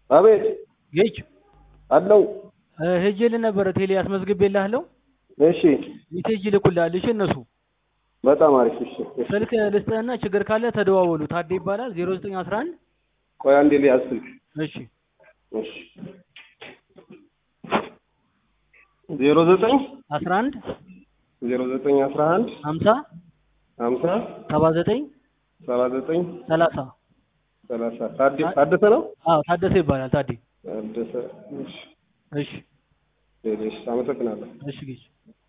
አቤት ጌች አለው። ሄጄልህ ነበረ ቴሌ አስመዝግቤልሃለሁ። እሺ ሜሴጅ ይልኩልሃል። እሺ እነሱ በጣም አሪፍ። እሺ እሺ። ስልክ ልስጥህና ችግር ካለ ተደዋወሉ። ታዴ ይባላል 0911 ቆይ አንዴ ልያዝ ስልክ። እሺ እሺ ዜሮ ዘጠኝ 11 ዜሮ ዘጠኝ አስራ አንድ 50 ሀምሳ 79 ሰባ ዘጠኝ 30 ሰላሳ ታደ- ታደሰ ነው አዎ ታደሰ ይባላል ታዴ። ታደሰ። እሺ እሺ እሺ፣ አመሰግናለሁ። እሺ ጌች